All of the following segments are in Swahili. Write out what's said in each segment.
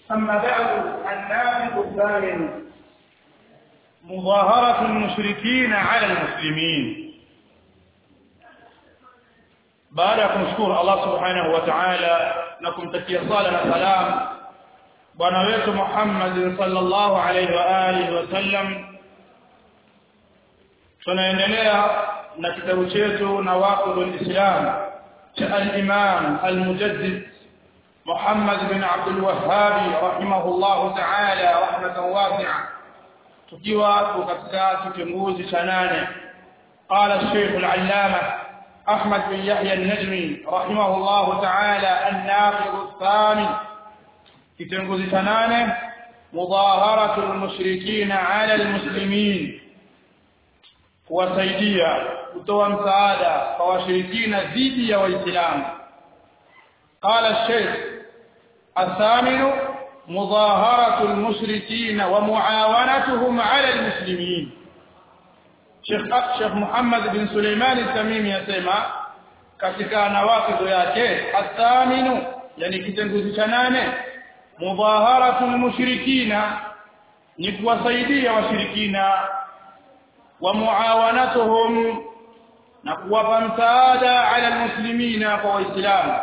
أما بعد النافذ الثامن مظاهرة المشركين على المسلمين baada ya kumshukuru Allah subhanahu wa ta'ala na kumtakia sala na salam bwana wetu Muhammad sallallahu alaihi wa alihi wasallam tunaendelea na kitabu chetu nawaqidul islam cha al-imam al-mujaddid Muhammad bin Abdul Wahhab rahimahullah ta'ala rahmatan wasi'a tukiwa katika kitunguzi cha nane qala الشيخ العلامه أحمد بن يحيى النجمي رحمه الله تعالى الناقض الثامن كتنقذ ثنانه مظاهرة المشركين على المسلمين kuwasaidia kutoa msaada kwa washirikina dhidi ya waislamu قال الشيخ الثامن مظاهرة المشركين ومعاونتهم على المسلمين Sheikh Sheikh Muhammad bin Suleiman Tamimi yasema katika nawaqidhu yake athaminu yani kitenguzi cha nane mudhaharatul mushrikina ni kuwasaidia washirikina wa muawanatuhum na kuwapa msaada ala almuslimina kwa waislamu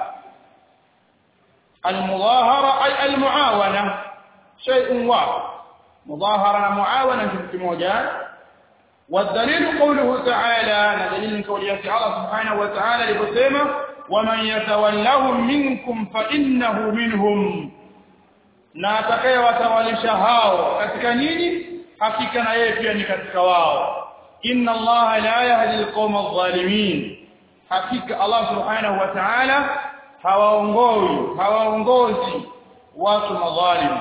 المظاهرة أي المعاونة شيء واحد مظاهرة معاونة في موجات والدليل قوله تعالى دليل قوله الله سبحانه وتعالى لبسيمة ومن يتولهم منكم فإنه منهم na atakayewatawalisha hao katika nini hakika na yeye pia ni katika wao inna allaha la yahdi alqawma adh-dhalimin hakika allah subhanahu wa ta'ala hawaongoi hawaongozi watu madhalim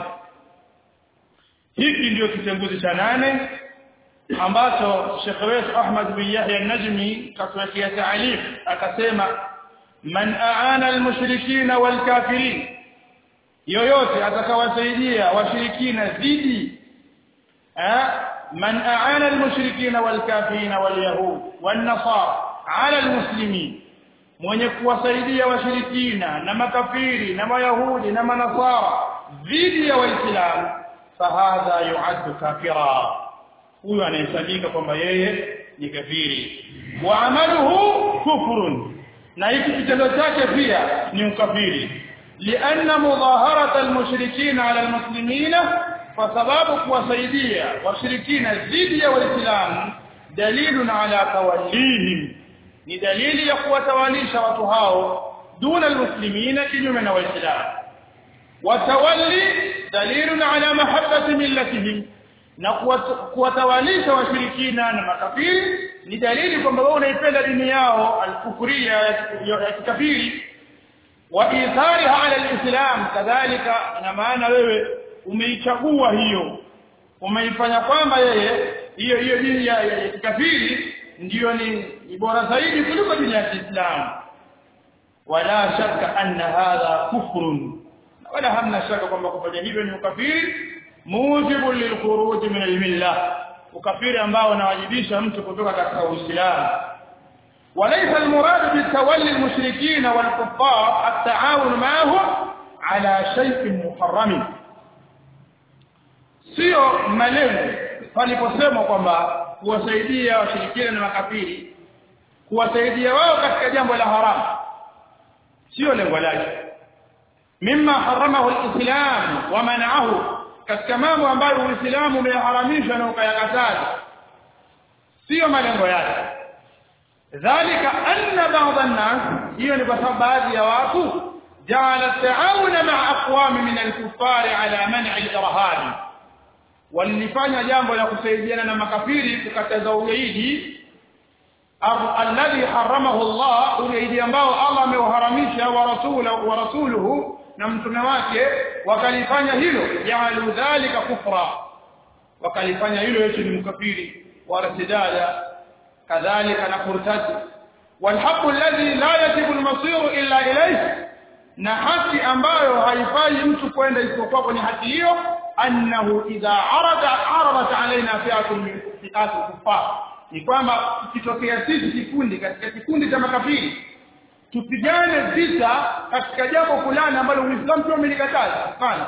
hiki ndio kitenguzi cha nane ambacho Sheikh wetu Ahmad bin Yahya an-Najmi katuwekea taalif akasema man aana al-mushrikina wal-kafirin yoyote atakawasaidia washirikina dhidi man aana al-mushrikina wal-kafirin wal-yahud wan-nasara ala al-muslimin mwenye kuwasaidia washirikina na makafiri na mayahudi na manasara dhidi ya waislamu fahadha yu'addu kafira huyo anahesabika kwamba yeye ni kafiri wa amaluhu kufrun na hiki kitendo chake pia ni ukafiri lianna mudaharata almushrikina ala almuslimina kwa sababu kuwasaidia washirikina dhidi ya waislamu dalilun ala tawallihim ni dalili ya kuwatawalisha watu hao duna almuslimina kinyume na waislamu watawalli dalilun ala mahabbati millatihim na kuwatawalisha washirikina na makafiri ni dalili kwamba wewe unaipenda dini yao alkufuria ya kikafiri wa ithariha ala alislam kadhalika ina maana wewe umeichagua hiyo umeifanya kwamba yeye hiyo hiyo dini ya, ya, ya kikafiri ndiyo ni, ni bora zaidi kuliko dini ya Kiislamu wala shaka anna hadha kufrun wala hamna shaka kwamba kufanya hivyo ni ukafiri mujibu lilkhuruj min almilla ukafiri ambao unawajibisha mtu kutoka katika uislamu وليس المراد بالتولي المشركين والكفار التعاون معهم على شيء محرم sio malengo paliposema kwamba kuwasaidia washirikina na makafiri kuwasaidia wao katika jambo la haramu sio lengo lake mimma haramahu alislam wa mana'ahu katika mambo ambayo Uislamu umeharamisha na ukayakataza sio malengo yake dhalika anna ba'd an-nas hiyo ni kwa sababu baadhi ya watu ja'ala ta'awuna ma'a aqwam min al-kuffar ala man'i al-irhab walifanya jambo la kusaidiana na makafiri kukataza ugaidi alladhi haramahu Allah ugaidi ambao Allah ameuharamisha wa rasuluhu wa rasuluhu na mtume wake wakalifanya hilo jaalu dhalika kufra wakalifanya hilo yetu ni mkafiri wartidada kadhalika na kurtadi والحق الذي لا يجب المصير الا اليه na haki ambayo haifai mtu kwenda isipokuwa kwenye haki hiyo annahu idha arada aradat alaina fi'atun min fi'at kuffar ni kwamba kitokea sisi kikundi katika kikundi cha makafiri tupigane vita katika jambo fulani ambalo Uislamu pia umelikataza hapana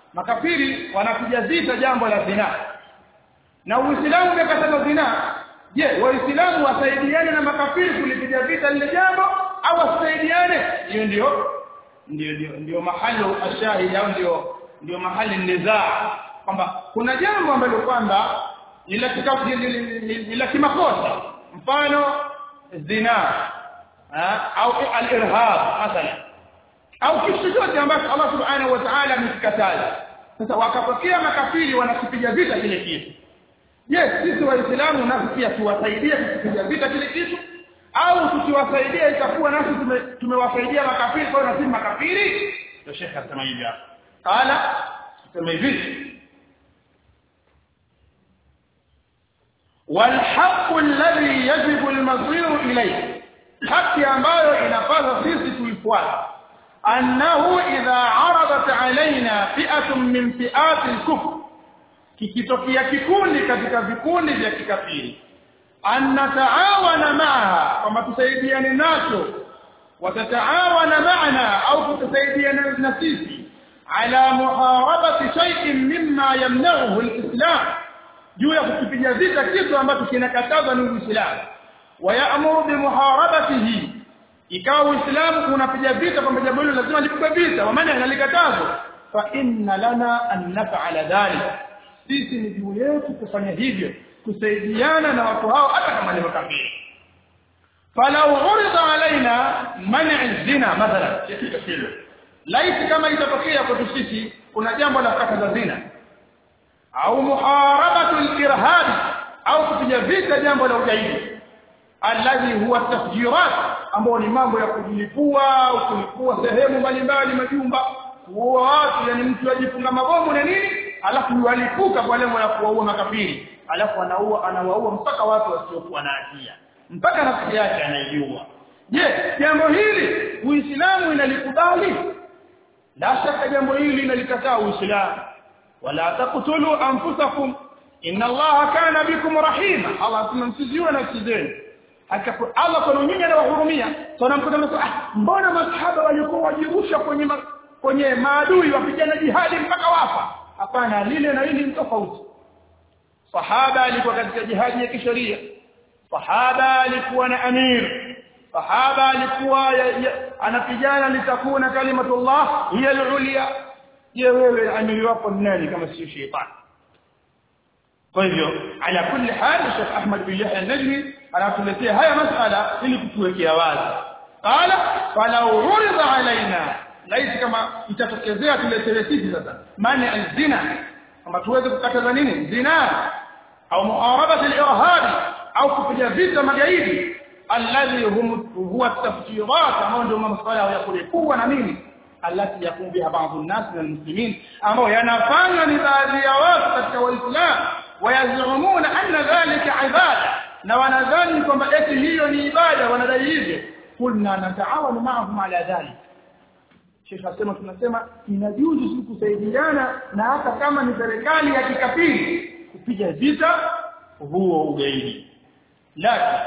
makafiri wanapiga vita jambo la zina na uislamu umekataza zina je waislamu wasaidiane na makafiri kulipiga vita lile jambo au wasaidiane hiyo ndio ndio ndio ndio mahali ashahidi au ndio ndio mahali nizaa kwamba kuna jambo ambalo kwamba ni la kika- ni- ni- ni- ni la kimakosa mfano zina ha? au al-irhab mathalan au kitu chochote ambacho Allah subhanahu wa ta'ala amekikataza sasa wakapokea makafiri wanakipiga vita kile kitu je sisi waislamu nasi pia tuwasaidie kukipiga vita kile kitu au tukiwasaidia itakuwa nasi tume- tumewasaidia makafiri kwa hiyo na sisi makafiri ndio shekhe asema hivi hapa qala asema hivi والحق الذي يجب المصير إليه haki ambayo inapaswa sisi tuifuate annahu idha aradat alaina fi'atun min fi'ati al-kufr kikitokea kikundi katika vikundi vya kikafiri annataawana maaha kwamba tusaidiane nacho watataawana maana au tutasaidiana na sisi ala muharabati shay'in mimma yamna'uhu al-islam juu ya kukipiga vita kitu ambacho kinakatazwa ni Uislamu wayamuru bimuharabatihi ikawa Uislamu unapiga vita kwamba jambo hilo lazima lipigwe vita wa maana inalikatazwa fa inna lana an naf'ala dhalik sisi ni juu yetu kufanya hivyo kusaidiana na watu hao hata kama ni makafiri falau urida alaina man'i zina mathalan laiti kama itatokea kwetu sisi kuna jambo la kukataza zina au muharabatu al-irhab au kupiga vita jambo la ugaidi alladhi huwa tafjirat ambao ni mambo ya kujilipua au kulipua sehemu mbalimbali majumba kuua watu yani mtu ajifunga mabomu na nini alafu yualipuka kwa lengo la kuwaua makafiri alafu anaua anawaua mpaka watu wasiokuwa na hatia mpaka nafsi yake anaijua je jambo hili uislamu inalikubali la shaka jambo hili linalikataa uislamu wala taqtulu anfusakum inna allaha kana bikum rahima allah tumemsiziwa nafsi zenu Haka- Allah kwa nyinyi anawahurumia tunamkuta mtu ah mbona masahaba walikuwa wajirusha kwenye ma, kwenye maadui wapigana jihadi mpaka wafa hapana lile na hili ni tofauti sahaba alikuwa katika jihadi ya kisheria sahaba alikuwa na amir sahaba alikuwa ya- ya- anapigana litakuna kalimatullah hiya al-ulya je wewe amiri wako ni nani kama sio shetani kwa hivyo ala kulli hal Sheikh Ahmad bin Yahya an-Najmi anatuletea haya masala ili kutuwekea wazi qala falau urida alaina laiti kama itatokezea tuletewe sisi sasa mani al-zina kama tuweze kukataza nini zina au muharabati al-irhab au kupiga vita magaidi alladhi hum huwa at-tafjirat ambao ndio masuala ya kulipua na nini alati yakumu biha baadhi an-nas min al-muslimin ambao yanafanywa ni baadhi ya watu katika waislamu wayazumuna anna dhalika ibada na wanadhani kwamba eti hiyo ni ibada wanadai hivyo kulna nataawanu ma'ahum ala dhalik Sheikh asema tunasema inajuzu sisi kusaidiana na hata kama ni serikali ya kikafiri kupiga vita huo ugaidi lakini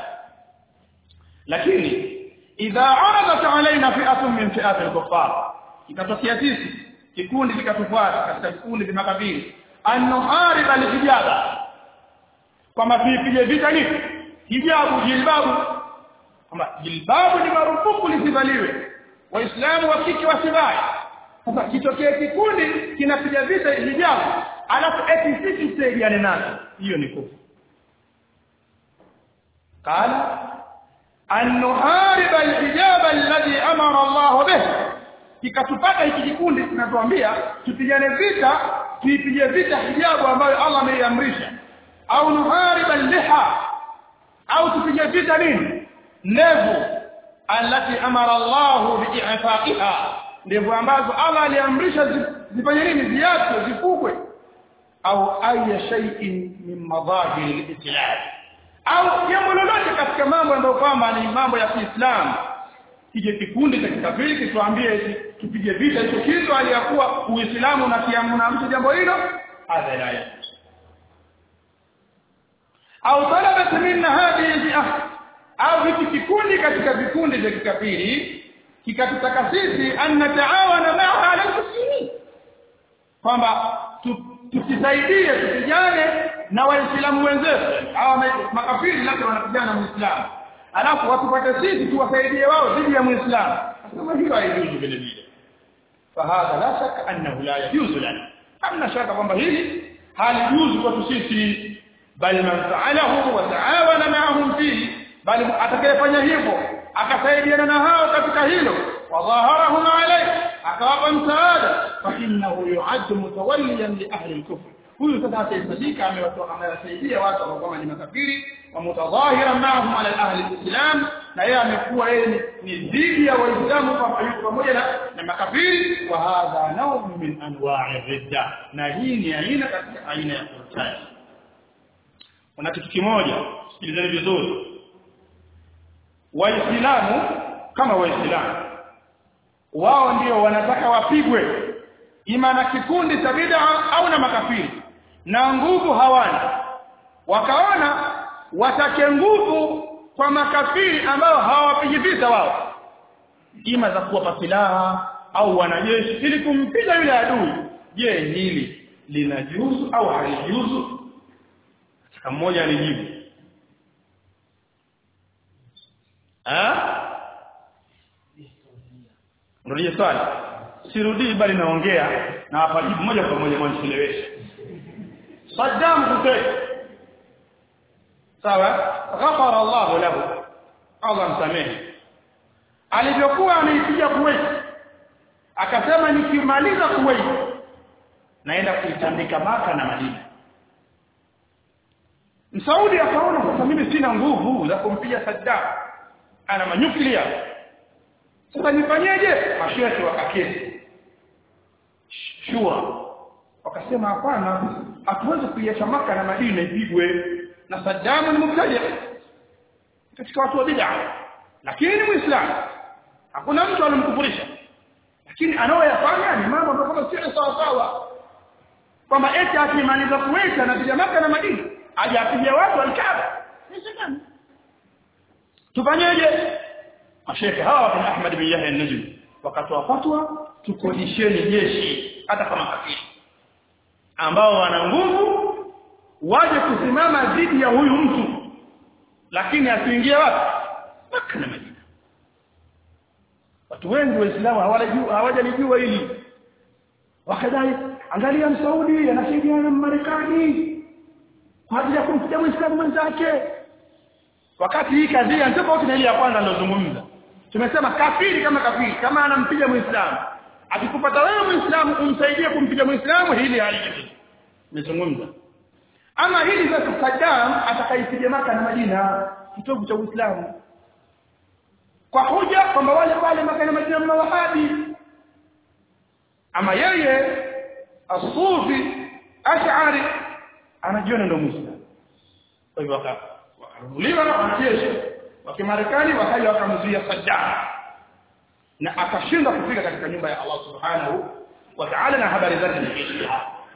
lakini idha aradat alaina fi'atun min fi'ati al-kuffar ikatokea sisi kikundi kikatufuata katika vikundi vya makabili anuharib al-hijaba kwamba tuipige vita nini hijabu jilbabu kwamba jilbabu ni marufuku lisivaliwe waislamu wa kike wasivai sasa kitokea kikundi kinapiga vita hijabu alafu eti sisi tusaidiane nacho hiyo ni kufuru قال أن نحارب الحجاب الذي أمر الله به kikatupata hiki kikundi tunatuambia tupigane vita tuipige vita hijabu ambayo Allah ameiamrisha au nuhariba liha au tupige vita nini ndevu alati amara Allah bi'ifaqiha ndevu ambazo Allah aliamrisha zi- zifanye nini ziache zifugwe au aya shay'in min madahir al-islam au jambo lolote katika mambo ambayo kwamba ni mambo ya Kiislamu kije kikundi cha kikafiri kituambie eti tupige vita hicho kitu aliyakuwa Uislamu na kiamna jambo hilo hadha la yajuz au talabat minna hadhihi al au hiki kikundi katika vikundi vya kikafiri kikatutaka sisi an nataawana ma'a ala al-muslimin kwamba tusisaidie tupigane na waislamu wenzetu hawa makafiri labda wanapigana na muislamu alafu watupate sisi tuwasaidie wao dhidi ya muislamu kama hiyo haijuzu vile vile fahadha la shaka annahu la yajuzu lana hamna shaka kwamba hili halijuzu kwetu sisi bal man fa'alahu wa ta'awana ma'ahum fihi bali atakayefanya hivyo akasaidiana na hao katika hilo wadhaharahum alayhi akawapa msaada fa innahu yu'addu mutawalliyan li ahli al-kufr huyu sasa atahitajika amewasaidia watu ambao kama ni makafiri wa mutadhahiran ma'ahum ala ahli al-islam na yeye amekuwa yeye ni dhidi ya waislamu pamoja na, na makafiri wa hadha nawm min anwa'i ridda na hii ni aina katika aina ya kurtani kuna kitu kimoja sikilizeni vizuri waislamu kama waislamu wao ndio wanataka wapigwe ima na kikundi cha bid'a au na makafiri na nguvu hawana wakaona watake nguvu kwa makafiri ambao hawapigi vita wao ima za kuwapa silaha au wanajeshi ili kumpiga yule adui je hili linajuzu au halijuzu katika mmoja anijibu ah Ndio swali. Sirudii bali naongea na hapa jibu moja kwa moja mwanicheleweshe. Saddam Hussein. Sawa? Ghafara Allah lahu. Allah msamehe. Alivyokuwa ameipiga Kuwait. Akasema nikimaliza Kuwait naenda kuitandika Maka na Madina. Msaudi akaona sasa mimi sina nguvu za kumpiga Saddam. Ana manyuklia sasa nifanyeje mashehe wakaketi shura wakasema hapana hatuwezi kuiacha maka na madina ipigwe na Saddam ni mubtadi katika watu wa bid'a lakini ni muislamu hakuna mtu alimkufurisha lakini anaoyafanya ni mambo ambayo kama sio sawa sawa kwamba eti akimaliza kuweka na bija maka na madina aje apige watu alkaaba tufanyeje mashekhe hawa kina Ahmad bin Yahya an-Najmi wakatoa fatwa tukodisheni jeshi hata kama kafiri ambao wana nguvu waje kusimama dhidi ya huyu mtu lakini asiingie wapi Makka na Madina watu wengi waislamu hawajajua hawajalijua hili wakadai angalia msaudi anasaidiana na Marekani kwa ajili ya kumpiga muislamu mwenzake wakati hii kadhia ndio tofauti na ile ya kwanza nilozungumza tumesema kafiri kama kafiri kama anampiga muislamu akikupata wewe muislamu umsaidie kumpiga muislamu hili halijibu nimezungumza ama hili za Saddam atakaipiga maka na Madina kitovu cha Uislamu kwa hoja kwamba wale pale maka na Madina mna wahabi ama yeye asufi ash'ari anajiona ndio muislamu kwa hivyo wakaruliwa na wanajeshi wa Kimarekani wakaja wakamzuia Saddam na akashindwa kufika katika nyumba ya Allah Subhanahu wa Ta'ala na habari zake ni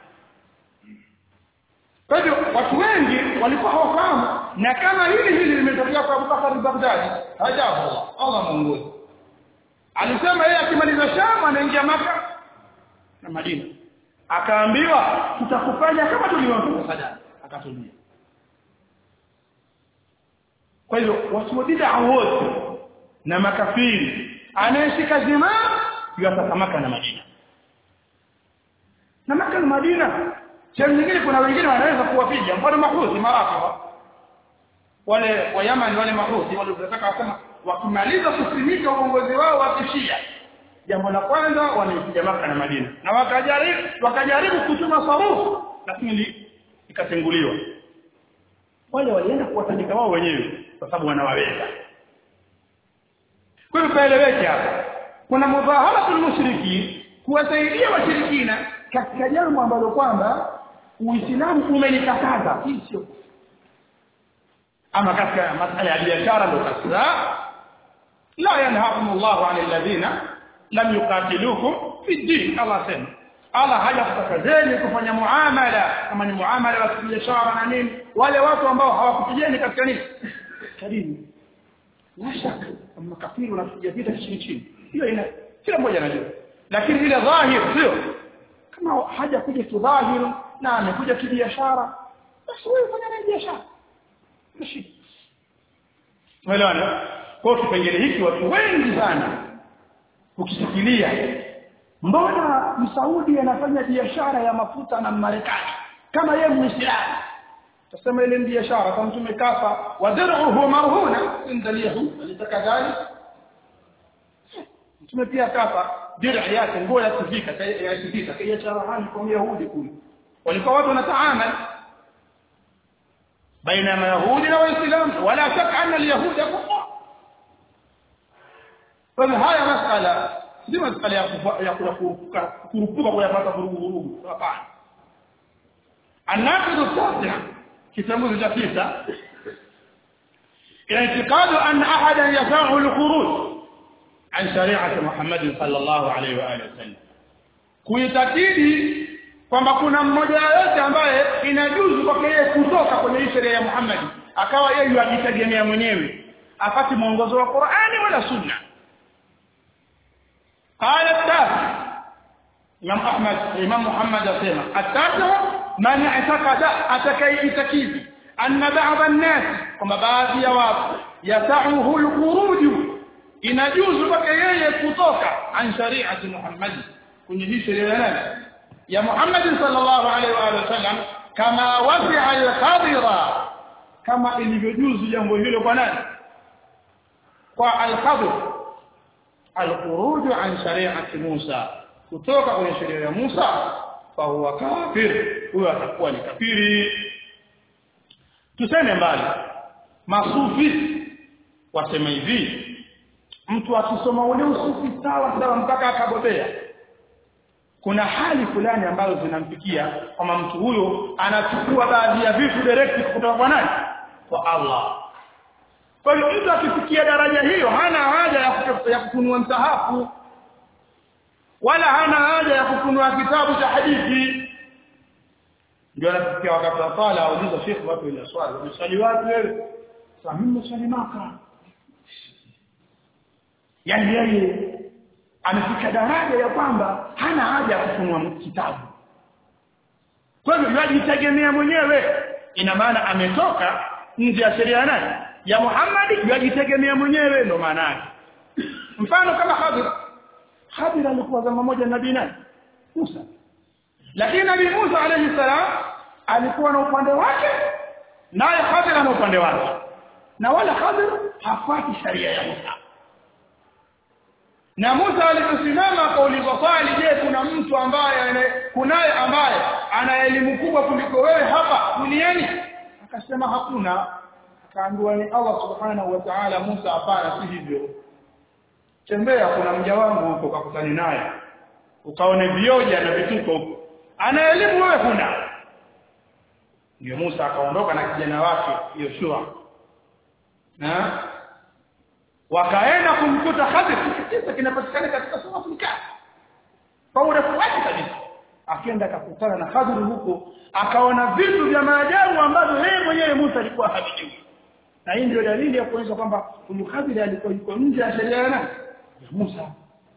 Kwa hivyo watu wengi walikuwa hawafahamu na kama hili hili limetokea kwa Abubakar al-Baghdadi hajabu Allah Allah muongozi alisema yeye akimaliza Sham anaingia Maka na Madina akaambiwa tutakufanya kama tulivyofanya Saddam akatulia kwa hivyo watu wa bid'a wote na makafiri anayeshika zima yatasamaka na Madina na Maka na Madina sehemu nyingine kuna wengine wanaweza kuwapiga mfano mahusi marafa wale wa Yaman wale mahusi wale wanataka wasema wakimaliza kusimika uongozi wao wa kishia jambo la kwanza wanaipiga Maka na Madina na wakajaribu wakajaribu kutuma sarufu lakini ikatenguliwa wale walienda kuwatandika wao wenyewe kwa sababu wanawaweza kwa hivyo paeleweke hapa kuna mudhaharatul mushriki kuwasaidia washirikina katika jambo ambalo kwamba Uislamu umelikataza hii sio ama katika masala ya biashara ndio kasa la yanhaakum Allahu 'anil ladhina lam yuqatilukum fi din Allah sema Allah hajakukatazeni kufanya muamala kama ni muamala wa biashara na nini wale watu ambao hawakupigeni katika nini kadini la shaka kama kafiri unapiga vita chini chini hiyo ina kila mmoja anajua lakini ile dhahir sio kama haja kuja kidhahiri na amekuja kibiashara basi wewe fanya naye biashara mshi Umeelewana? Kwa kipengele hiki watu wengi sana ukisikilia mbona Msaudi anafanya biashara ya mafuta na Marekani kama yeye Muislamu tasema ile biashara kama mtume kafa wadruhu marhuna indalihu alitakadhali mtume pia kafa dir'i yake nguo ya kivika ya kivika kiacha rahani kwa Yahudi kule walikuwa watu wanataamal baina ya Mayahudi na Waislamu wala shaka anna al-yahuda kufar kwa haya masala si masala ya ya kurupuka kurupuka kwa yapata vurugu vurugu hapana الناقض التاسع كتاب جفيسة اعتقاد أن أحدا يسعه الخروج عن شريعة محمد صلى الله عليه وآله وسلم kuitakidi kwamba kuna mmoja yote ambaye inajuzu kwake yeye kutoka kwenye hii sheria ya Muhammad akawa yeye ajitegemea mwenyewe afati mwongozo wa Qur'ani wala Sunna qala at-tafi Imam Ahmad Imam Muhammad asema at-tafi man i'taqada atakayeitakidi anna ba'd an-nas kwamba baadhi ya watu yasauhu al-khuruj inajuzu kwake yeye kutoka an shari'ati Muhammad kwenye hii sheria ya nani ya Muhammad sallallahu alaihi wa alihi wasallam kama wasi'a al-khadira kama ilivyojuzu jambo hilo kwa nani kwa al-khadir al-khuruj an shari'ati Musa kutoka kwenye sheria ya Musa fa huwa kafir huyo atakuwa ni kafiri tuseme mbali masufi wasema hivi mtu akisoma ule usufi sawa sawa mpaka akabobea kuna hali fulani ambazo zinamfikia kama mtu huyo anachukua baadhi ya vitu direct kutoka kwa nani kwa Allah kwa hiyo mtu akifikia daraja hiyo hana haja ya kutafuta ya kufunua msahafu wala hana haja ya kufunua kitabu cha hadithi ndio anafikia wakati wa sala auliza shekhi watu ile swali umesali wapi wewe sasa mimi nimesali maka yani yeye amefika daraja ya kwamba hana haja ya kufunua kitabu kwa hivyo yajitegemea mwenyewe ina maana ametoka nje ya sheria nani ya Muhammad yajitegemea mwenyewe ndo maana yake mfano kama Khadir Khadir alikuwa zama moja nabii nani Musa lakini nabii Musa alayhi salam alikuwa na upande wake naye Khadir ana upande wake na wala Khadir hafuati sharia ya Musa na Musa aliposimama akaulizwa swali je kuna mtu ambaye kunaye ambaye ana elimu kubwa kuliko wewe hapa duniani akasema hakuna akaambiwa ni Allah subhanahu wa ta'ala Musa hapana si hivyo tembea kuna mja wangu huko kakutani naye ukaone vioja na vituko huko ana elimu wewe huna ndio Musa akaondoka na kijana wake Yoshua na wakaenda kumkuta Khadir kisa kinapatikana katika sura Al-Kahf kwa urefu wake kabisa akaenda akakutana na Khadir huko akaona vitu vya maajabu ambavyo yeye mwenyewe Musa alikuwa havijui na hii ndio dalili ya kuonyesha kwamba huyu Khadir alikuwa yuko nje ya sheria ya nani ya Musa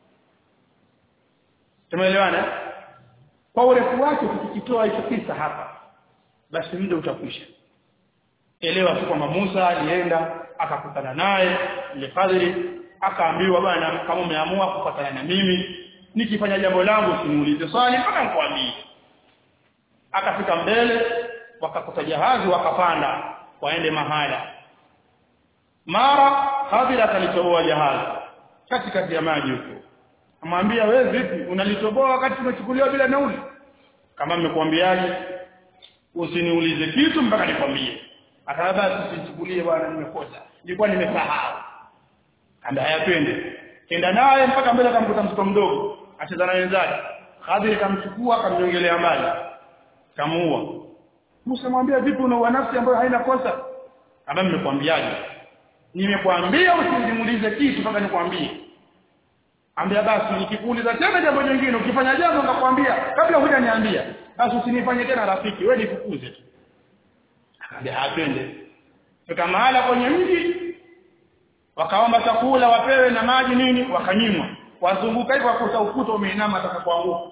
tumeelewana kwa urefu wake tukikitoa hicho kisa hapa basi muda utakwisha elewa tu kwamba Musa alienda akakutana naye ile Khadiri akaambiwa bwana kama umeamua kufuatana na mimi nikifanya jambo langu simuulize swali mpaka nikwambie akafika mbele wakakuta jahazi wakapanda waende mahala mara Khadir akalitoboa jahazi katikati ya maji huko amwambia wewe vipi unalitoboa wakati tumechukuliwa bila nauli kama nimekuambiaje usiniulize kitu mpaka nikwambie akaanza tusichukulie bwana nimekosa nilikuwa nimesahau kanda hayapende kenda naye mpaka mbele akamkuta mtoto mdogo acheza na wenzake Khadir kamchukua akamnyongelea mbali kamuua Musa mwambia vipi una nafsi ambayo haina kosa kama nimekwambiaje nimekwambia usinimulize kitu mpaka nikwambie ambia basi nikikuuliza tena jambo jingine ukifanya jambo ngakwambia kabla hujaniambia basi usinifanye tena rafiki wewe nifukuze tu akaambia hapende fika mahala kwenye mji wakaomba chakula wapewe na maji nini wakanyimwa wazunguka hivyo wakuta ukuta umeinama atakapoanguka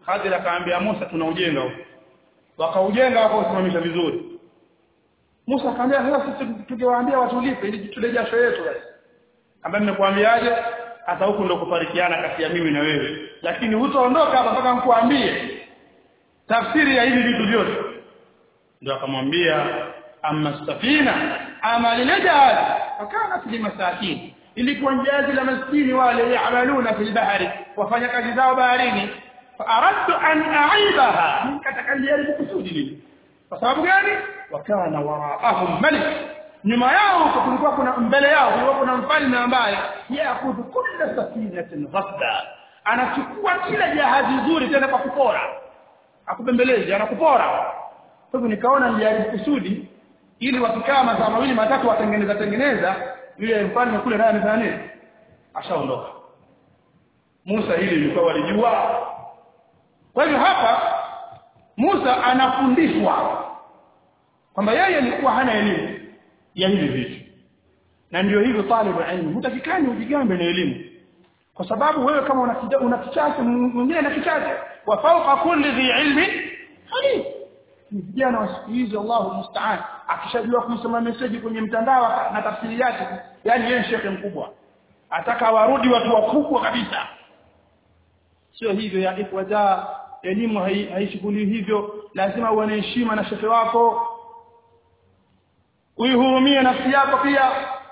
Khadir akaambia Musa tunaujenga huko wakaujenga wakausimamisha vizuri Musa akamwambia sasa sisi tungewaambia watulipe ili tule jasho yetu basi ambaye nimekuambiaje hata huku ndo kufarikiana kati ya mimi na wewe lakini hutaondoka hapa mpaka nikuambie tafsiri ya hivi vitu vyote ndio akamwambia amma safina ama lile jahazi fakana fi masakin ilikuwa jahazi la maskini wale yaamaluna fil bahari wafanya kazi zao baharini faaradtu an aibaha nikataka nijaribu kusudi lile kwa sababu gani wakana waraahum malik nyuma yao kulikuwa kuna mbele yao kulikuwa kuna mfalme ambaye yakhudhu kulla safinatin ghasba anachukua kila jahazi zuri tena kwa kupora akubembelezi anakupora kwa hivyo nikaona nijaribu kusudi ili wakikaa masaa mawili matatu watengeneza tengeneza yule mfalme kule naye amefanya nini ashaondoka Musa hili lilikuwa walijua kwa hivyo hapa Musa anafundishwa kwamba yeye alikuwa hana elimu ya hivi vitu na ndio hivyo talibu ilmu hutakikani ujigambe na elimu kwa sababu wewe kama una kija- una kichache mwingine na kichache wa fawqa kulli dhi ilmi alim ni vijana wa siku hizi Allahu musta'an akishajua kusoma message kwenye mtandao aka- na tafsiri yake yani yeye ni shekhe mkubwa ataka warudi watu wakubwa kabisa sio hivyo ya ikhwaja elimu hai- haishughuli hivyo lazima uwe na heshima na shekhe wako uihurumie nafsi yako pia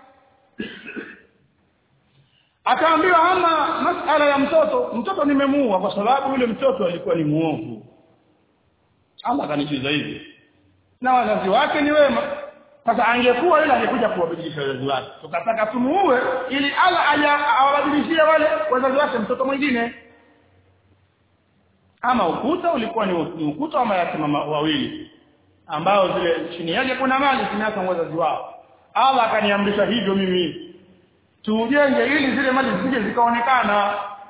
akaambiwa ama masala ya mtoto mtoto nimemuua kwa sababu yule mtoto alikuwa ni muovu Allah akanijuza hivi na wazazi wake ni wema sasa angekuwa yule angekuja kuwabadilisha wazazi wake tukataka tumuue ili Allah aja awabadilishie wale wazazi wake mtoto mwingine ama ukuta ulikuwa ni ni ukuta wa mayatima ma- wawili ambao zile chini yake kuna mali zinaaka wazazi wao Allah akaniamrisha hivyo mimi tujenge ili zile mali zisije zikaonekana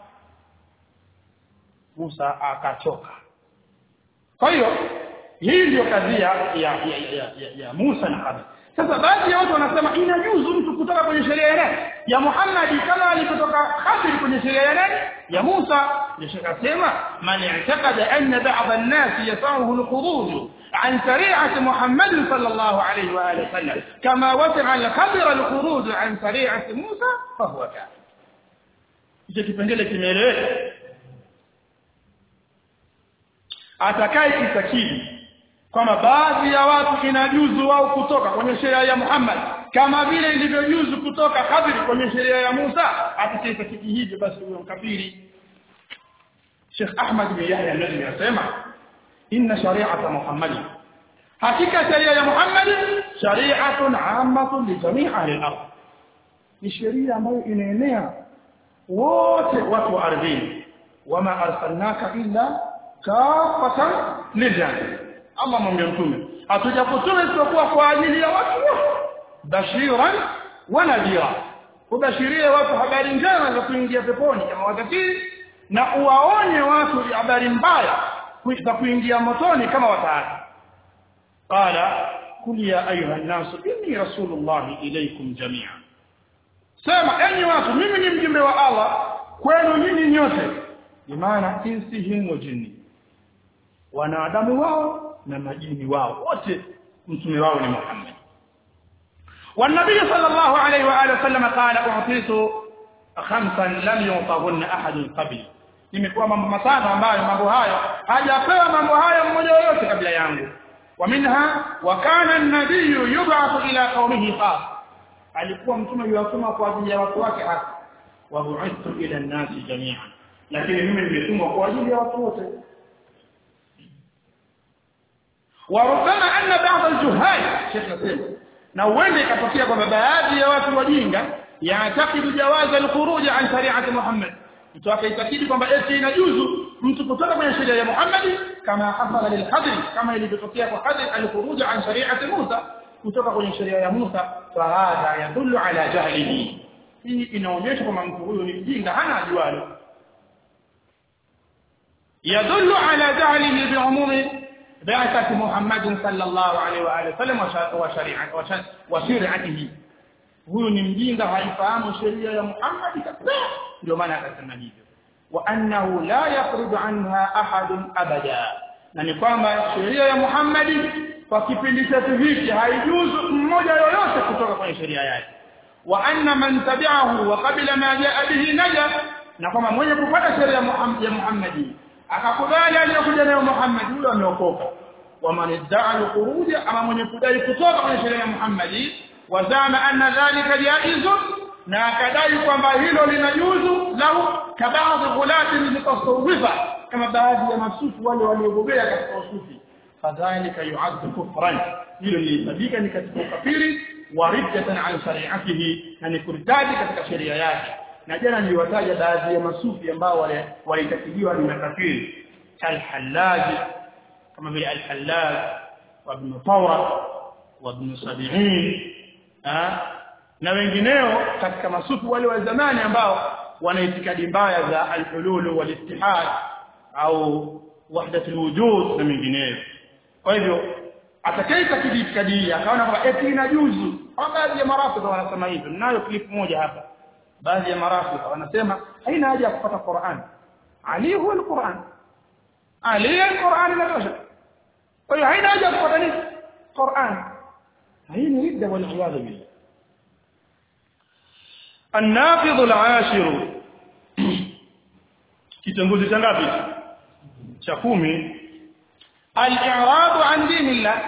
Musa akachoka kwa hiyo hii ndio kadhia ya, ya, ya, ya, ya Musa na Khadir sasa baadhi ya watu wanasema inajuzu mtu kutoka kwenye sheria ya nani ya Muhammad kama alipotoka Khadir kwenye sheria ya nani ya Musa ndio shaka sema man i'taqada anna ba'd an-nas yasahu al-khuruj عن شريعة محمد صلى الله عليه وآله وسلم كما وسع الخضر الخروج عن شريعة موسى فهو كافر hicho kipengele kimeeleweka atakaye kitakidi kwamba baadhi ya watu inajuzu wao kutoka kwenye sheria ya Muhammad kama vile ilivyojuzu kutoka Khadir kwenye sheria ya Musa atakayetakidi hivyo basi huyo mkafiri Sheikh Ahmad bin Yahya an-Najmi anasema inna shari'ata Muhammad hakika sheria ya Muhammad shari'atun 'ammatun li jami' ahli al-ardh ni sheria ambayo inaenea wote watu wa ardhini wama arsalnaka illa kafatan liljami Allah mwambie mtume hatujakutuma isipokuwa kwa ajili ya watu wote bashiran wa nadhira ubashirie watu habari njema za kuingia peponi kama watakii na uwaonye watu habari mbaya za kuingia motoni kama wataati qala kul ya ayuha an-nas inni rasulullah ilaykum jami'an sema enyi watu mimi ni mjumbe wa Allah kwenu nyinyi nyote bimaana insihim wa jinni wanadamu wao na majini wao wote mtume wao ni Muhammad والنبي صلى الله عليه واله وسلم قال اعطيت خمسا لم يعطهن احد قبل nimekuwa mambo matano ambayo mambo hayo hajapewa mambo hayo mmoja yoyote kabla yangu ومنها وكان النبي يبعث الى قومه خاص alikuwa mtume yuwatuma kwa ajili ya watu wake hasa wa bu'ithtu ila an-nasi jami'an lakini mimi nimetumwa kwa ajili ya watu wote وربما ان بعض الجهال شيخ نسيم na huenda ikatokea kwamba baadhi ya watu wajinga yaatakidu jawaza al-khuruj an shari'ati Muhammad mtu akaitakidi kwamba eti inajuzu mtu kutoka kwenye sheria ya Muhammad kama hasala lil Khadr kama ilivyotokea kwa Khadr al-khuruj an shari'ati Musa kutoka kwenye sheria ya Musa fahadha yadullu ala jahlihi hii inaonyesha kwamba mtu huyo ni mjinga hana ajualo yadullu ala jahlihi bi'umumi بعثة محمد صلى الله عليه وآله وسلم وشريعته وشريعته huyu ni mjinga haifahamu sheria ya Muhammad kabisa ndio maana akasema hivyo wa annahu la yakhruju anha ahadun abada na ni kwamba sheria ya Muhammadi kwa kipindi chetu hiki haijuzu mmoja yoyote kutoka kwenye sheria yake wa anna man tabi'ahu wa qabila ma jaa bihi naja na kwamba mwenye kufuata sheria ya Muhammadi akakubali aliyokuja nayo Muhammad huyo ameokoka wa man idda'a al-khuruja ama mwenye kudai kutoka kwenye sheria ya Muhammadi wazama anna dhalika jaizun na akadai kwamba hilo linajuzu lahu kabaadhi ghulati mutasawwifa kama baadhi ya masufi wale waliobobea katika usufi fadhalika yu'addu kufran hilo lilihesabika ni katika ukafiri wa riddatan an shari'atihi na ni kurtadi katika sheria yake na jana niliwataja baadhi ya masufi ambao wale walitakiliwa ni makafiri al-Hallaj kama vile al-Hallaj wa ibn Tawra wa ibn Sabi'in na wengineo katika masufi wale wa zamani ambao wana itikadi mbaya za al-hulul wal-ittihad au wahdat al-wujud na mengineyo kwa hivyo atakaita itikadi akaona kwamba eti inajuzu au baadhi ya marafiki wanasema hivyo ninayo clip moja hapa baadhi ya marafiki wanasema haina haja ya kupata Qur'an Ali huwa al-Qur'an Ali al-Qur'an inatosha kwa hiyo haina haja ya kupata nini Qur'an hii ni ridda wal iyad billah النافذ العاشر kitongozi cha ngapi cha kumi al-i'rad an dinillah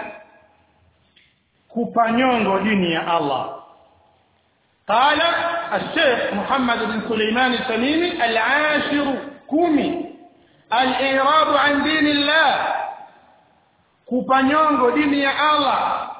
kupanyongo dini ya Allah قال الشيخ محمد بن سليمان التميمي العاشر كومي الإعراض عن دين الله kupanyongo dini ya Allah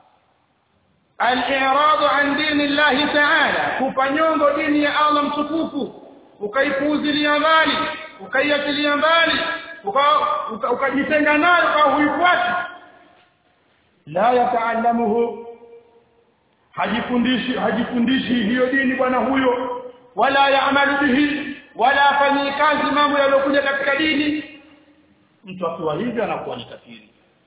al-i'rad an dini Allah ta'ala kupanyongo dini ya Allah mtukufu ukaipuuzilia mbali ukaiachilia mbali ukajitenga nayo kwa huifuati la yataallamuhu hajifundishi hajifundishi hiyo dini bwana huyo wala yaamalu bihi wala afanyi kazi mambo yaliyokuja katika dini mtu akiwa hivyo anakuwa ni kafiri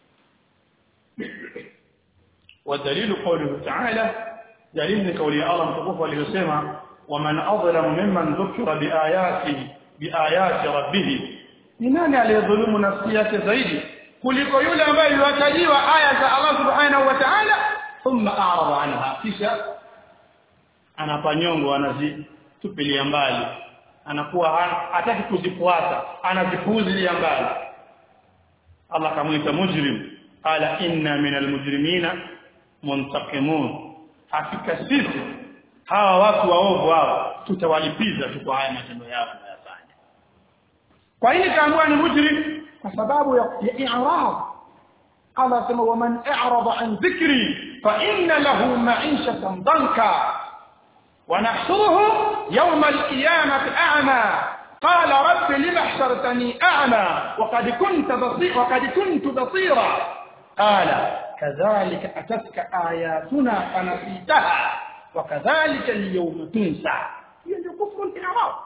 ودليل قوله تعالى دليل قول الله متقوف aliyosema ومن اظلم ممن ذكر بآياته بآيات ربه ni nani aliyedhulumu nafsi yake zaidi kuliko yule ambaye yuwatajiwa aya za Allah subhanahu wa ta'ala thumma a'rada anha kisha anapanyongo anazitupilia mbali anakuwa hataki kuzifuata anazipuuzilia mbali Allah kamwita mujrim qala inna minal mujrimina muntaqimun hakika sisi hawa watu waovu hawa tutawalipiza tu kwa haya matendo yao wanayofanya kwa nini kaambiwa ni mujrim kwa sababu ya i'rad Allah sema waman a'rada an dhikri fa inna lahu ma'ishatan danka ونحشره يوم القيامة أعمى قال رب لم حشرتني أعمى وقد كنت بصير وقد كنت بصيرا قال كذلك أتتك آياتنا فنسيتها وكذلك اليوم تنسى يعني كفر الإعراض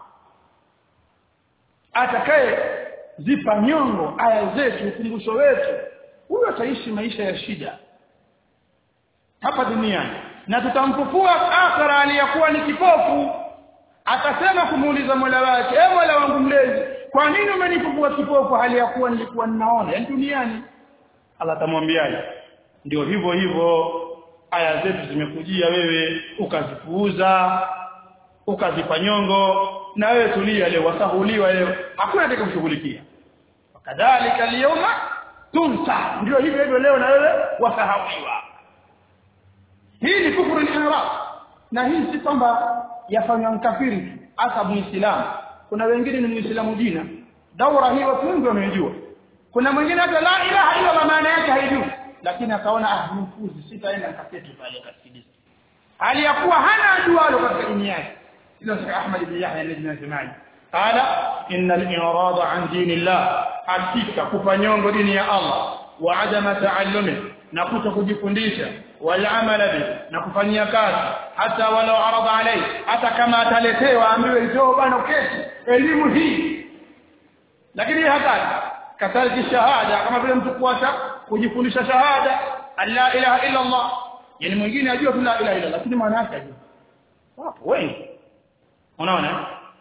atakaye zipa nyongo aya zetu ukumbusho wetu huyo ataishi maisha ya shida hapa duniani na tutamfufua akhira aliyakuwa ni kipofu atasema kumuuliza Mola wake e Mola wangu mlezi kwa nini umenifufua kipofu hali ya kuwa nilikuwa ninaona yani duniani Allah atamwambiaje ndio hivyo hivyo aya zetu zimekujia wewe ukazipuuza ukazipa nyongo na wewe tulia leo wasahuliwa leo hakuna atakayokushughulikia kadhalika liyoma tunsa ndio hivyo hivyo leo na wewe wasahawiwa hii ni kufuru al-ihram na hii si kwamba yafanywa mkafiri hasa muislamu kuna wengine ni muislamu jina daura hii watu wengi wamejua kuna mwingine hata la ilaha illa maana yake haijui lakini akaona ah mfuzi sitaenda nikaketi pale kasikiliza hali ya kuwa hana ajualo katika dini yake ila Sheikh Ahmad ibn Yahya al-Najmani qala inna al-i'rad an dinillah hakika kupanyongo dini ya Allah wa adama ta'allumi na kuto kujifundisha wal-amala bi na kufanyia kazi hata walau arada alai hata kama ataletewa ambiwe njoo bana uketi elimu hii lakini hata kadhalika shahada kama vile mtu kuacha kujifundisha shahada la ilaha illa Allah yani mwingine ajua tu la ilaha illa lakini maana yake ajua wapo wengi unaona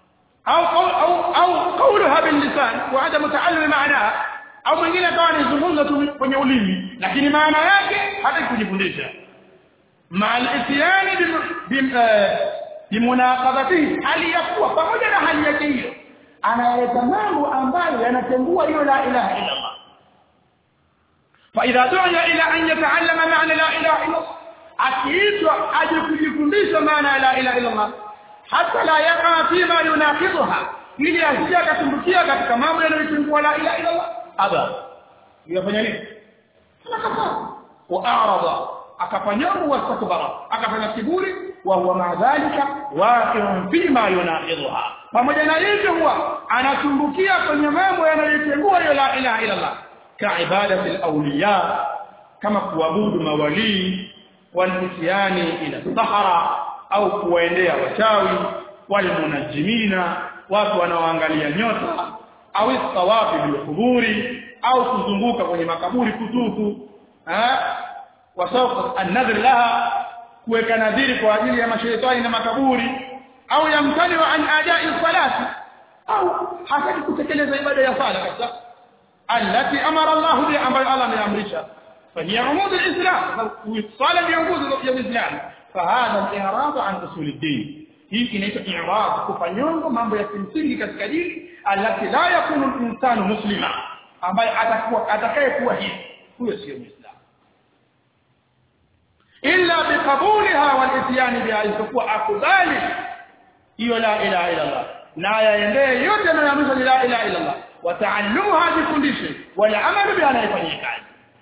au au au qawluha bil lisan wa adam ta'allum ma'naha au mwingine akawa anazungumza tu kwenye ulimi lakini maana yake hata kujifundisha ma'al isyani bimunaqadatihi hali yakuwa pamoja na hali yake hiyo analeta mambo ambayo yanatengua hiyo la ilaha illa Allah فإذا دعي إلى أن يتعلم معنى لا إله إلا الله akiitwa aje kujifundisha maana la ilaha illa Allah hata la yaqa fima yunaqidha ili asije akatumbukia katika mambo yanayotungua la ilaha illa Allah aba yafanya nini akakataa wa a'rada akafanyamu wastakbara akafanya kiburi wa huwa ma dhalika waqi'un fima yunaqidha pamoja na hivyo huwa anatumbukia kwenye mambo yanayotengua hiyo la ilaha illa Allah كعبادة الأولياء كما kuabudu mawalii walitiani ila sahara au kuwaendea wachawi walmunajimina watu wanaoangalia nyota au istawafi bilquburi au kuzunguka kwenye makaburi kutufu eh wasawqa an-nadhr laha kuweka nadhiri kwa ajili ya mashaitani na makaburi au yamtani an adai salati au hataki kutekeleza ibada ya sala kabisa التي أمر الله بها أمر الله من أمرها فهي عمود الإسلام صالة بعمود الإسلام فهذا الإعراض عن أصول الدين hii inaitwa i'rad kufanyongo mambo ya kimsingi katika dini alati la yakunu insanu muslima ambaye atakuwa atakayekuwa hivi huyo sio muislamu illa biqabuliha wal ityan biha isipokuwa akubali hiyo la ilaha illa Allah na yaendee yote yanayoamrisha la ilaha illa Allah wataalluha jifundishe wala amalu bi anayefanyia kazi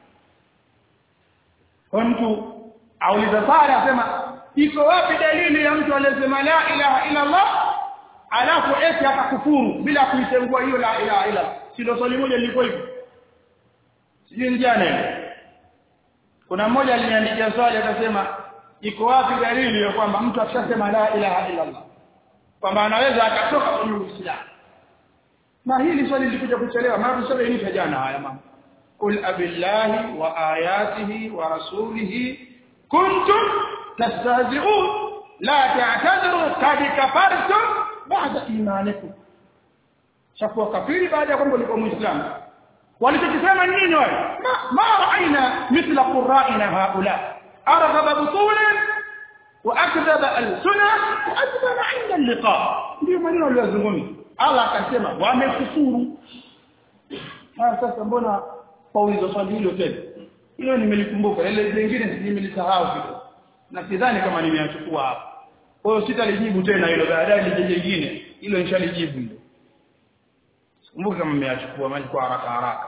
kwa mtu auliza sala asema iko wapi dalili ya mtu aliyesema la ilaha illa Allah alafu eti akakufuru bila kuitengua hiyo la ilaha illa si ndio swali moja lilikuwa hivyo sijui jana kuna mmoja aliniandikia swali akasema iko wapi dalili ya kwamba mtu akishasema la ilaha illa Allah kwamba anaweza akatoka kwenye Uislamu na hili swali lilikuja kuchelewa maana swali hili jana haya mama qul abillahi wa ayatihi wa rasulihi kuntum tastahzi'un la ta'tadiru qad kafartum ba'da imanikum shakuwa kafiri baada ya kwamba ulikuwa muislamu walichokisema nini wale ma, ma ra'ayna mithla qurra'ina haula arghaba butulan wa akdhaba al-sunnah wa adbara 'inda al-liqa ndio maneno aliyozungumza Allah akasema wamekufuru. Ah sasa mbona paulizo swali hilo tena? Hiyo nimelikumbuka, ile zingine nimelisahau kidogo. Na sidhani kama nimeachukua hapa. Kwa hiyo sitalijibu tena hilo baadaye lije jingine. Hilo nishalijibu hilo. Kumbuka kama nimeachukua maji kwa haraka haraka.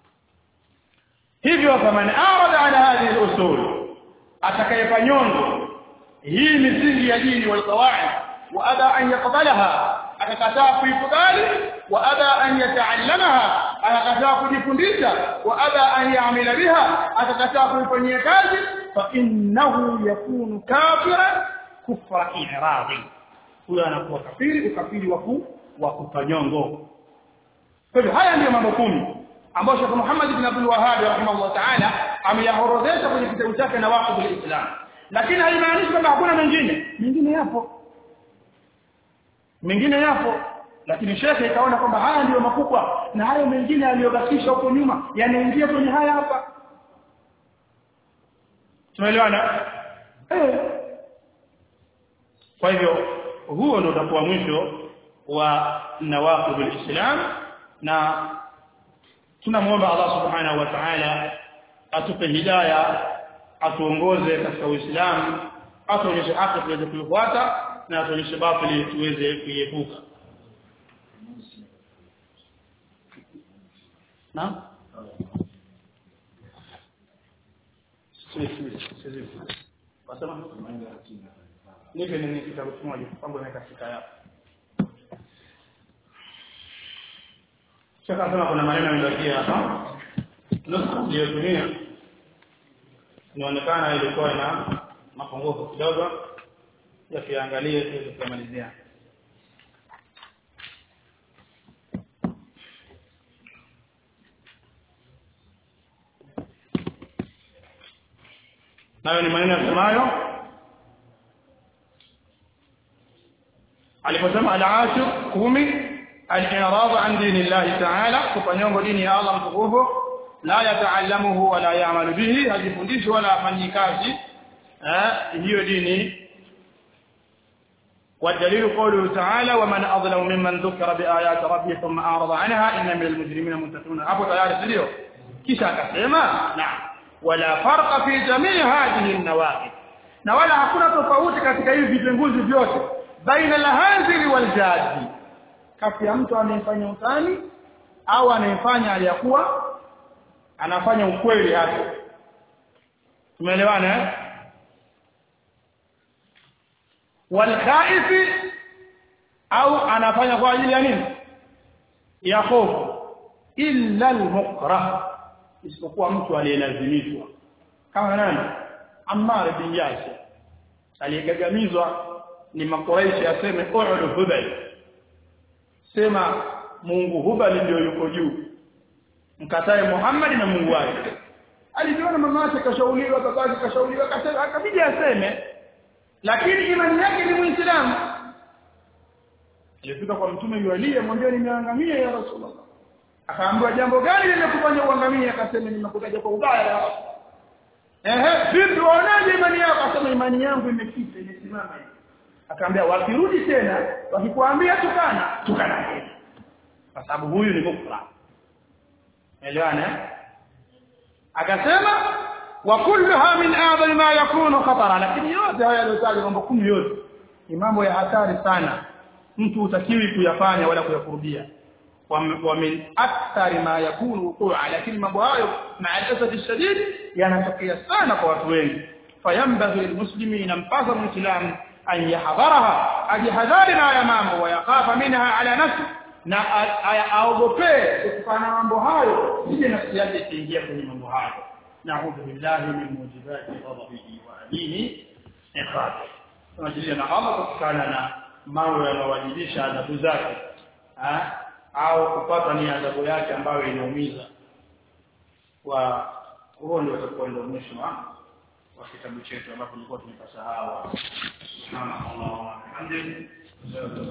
Hivyo faman arada ala hadhihi al-usul atakayefanyongo hii misingi ya dini wal qawaid wa ada an yaqbalaha akakataa kuikubali wa aba an yataallamaha akakataa kujifundisha wa aba an yaamila biha akakataa kuifanyia kazi fa innahu yakunu kafiran kufra i'radi huyo anakuwa kafiri ukafiri wa wa kufanyongo kwa hivyo haya ndiyo mambo kumi ambayo Sheikh Muhammad ibn Abdul Wahhab rahimahullah ta'ala ameyaorodhesha kwenye kitabu chake na waqfu al-Islam lakini haimaanishi kwamba hakuna mengine mengine yapo mengine yapo lakini shekhe ikaona kwamba haya ndiyo makubwa na hayo mengine aliyobakisha huko nyuma yanaingia kwenye haya hapa tumeelewana eh kwa hivyo huo ndio utakuwa mwisho wa nawaqib islam na tunamuomba Allah subhanahu wa ta'ala atupe hidayah atuongoze katika Uislamu atuonyeshe haki tuweze kuifuata na atuonyeshe batili tuweze kuiepuka na wasema nipe nini kitabu kimoja kwangu naweka sika yako Shaka sema kuna maneno yamebakia hapa nusu iliyotumia inaonekana ilikuwa na mapungufu kidogo yakiangalie tuweze kumalizia nayo ni maneno yasemayo aliposema al-ashir kumi al-i'rad an dinillahi ta'ala kupanyongo dini ya Allah mtukufu la yataallamuhu wala ya'malu bihi hajifundishi wala afanyi kazi eh hiyo dini والدليل قوله تعالى ومن أظلم ممن ذكر بآيات ربه ثم أعرض عنها إن من المجرمين منتقمون أبو تيار سيديو كيشا كسيما نعم ولا فرق في جميع هذه النواقض na wala hakuna tofauti katika hivi vitenguzi vyote baina alhanzili waljadi kati ya mtu anayefanya utani au anayefanya aliyakuwa anafanya ukweli hapo tumeelewana eh walkhaifi au anafanya kwa ajili ya nini ya hofu illa almukrah isipokuwa mtu aliyelazimishwa kama nani Ammar bin Yasir aliyegagamizwa ni makuraishi aseme u'lu hubal sema Mungu hubal ndio yuko juu mkatae Muhammad na Mungu wake alijiona mama yake kashauriwa babake kashauriwa akabidi aseme lakini imani yake ni muislamu alifika kwa mtume yualia mwambie nimeangamia ya rasulullah akaambiwa jambo gani limekufanya uangamie akasema nimekutaja kwa ubaya ya rasulullah ehe vipi waonaje imani yako akasema imani yangu imekita imesimama hivi akaambia wakirudi tena wakikwambia tukana tukana tena kwa sababu huyu ni mukra elewana akasema wa kulluha min a'zami ma yakunu khatara lakini yote haya yaliyotajwa mambo kumi yote ni mambo ya hatari sana mtu utakiwi kuyafanya wala kuyakurudia wa min akthari ma yakunu wuqu'a lakini mambo hayo ma'al shadid yanatokea sana kwa watu wengi fayambaghi lilmuslimina mpasa muislam an yahdharaha ajihadhari na haya mambo wayakafa minha ala nafsi na aogopee kufanya mambo hayo sije nafsi yake ikiingia kwenye mambo hayo na'udhu billahi min mujibati ghadabihi wa alimi iqabi tunajilia na Allah kutokana na mambo yanayowajibisha adhabu zake au kupata ni adhabu yake ambayo inaumiza wa huo ndio utakuwa ndio mwisho wa kitabu chetu ambapo tulikuwa tumepasahau subhanallah wa bihamdihi